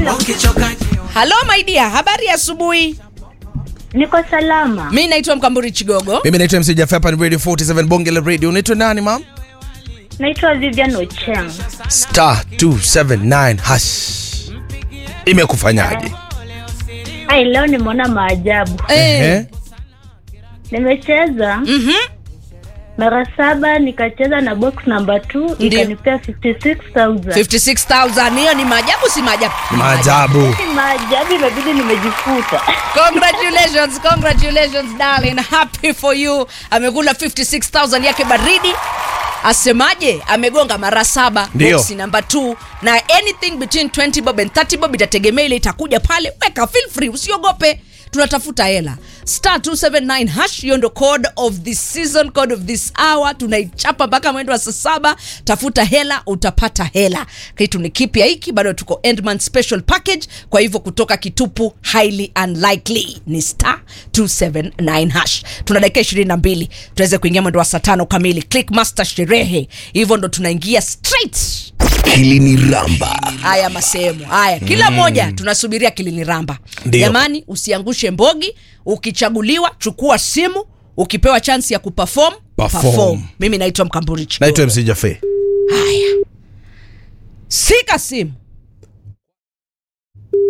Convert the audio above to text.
Hello. halo my dear habari ya asubuhi Niko salama. mi naitwa mkamburi chigogo mimi naitwa mc Jaffa, hapa ni radio 47 bonge la radio unaitwa nani mam Naitwa Vivian Ocheng. star 279 hash imekufanyaje Ai, leo nimeona maajabu. Eh, Eh? Nimecheza mhm. mara saba, nikacheza na box number 2 Ndio. ikanipea 56000. 56000 hiyo ni maajabu si maajabu Ni maajabu Ni maajabu, imebidi nimejifuta. congratulations congratulations darling happy for you amekula 56000 yake baridi asemaje amegonga mara saba Ndio. boksi namba 2 na anything between 20 bob and 30 bob itategemea ile itakuja pale weka feel free usiogope tunatafuta hela star 279 hash hiyo ndo code of this season code of this hour tunaichapa mpaka mwendo wa saa saba tafuta hela utapata hela kitu ni kipya hiki bado tuko endman special package kwa hivyo kutoka kitupu highly unlikely ni star 279 hash tuna dakika 22 tuweze kuingia mwendo wa saa tano kamili click master sherehe hivyo ndo tunaingia straight kiliniramba haya masehemu haya kila moja tunasubiria kiliniramba Ndio. jamani usiangushe mbogi ukichaguliwa chukua simu ukipewa chansi ya kuperform Perform. mimi naitwa mkamburi Chigogo. naitwa mc Jaffa. haya sika simu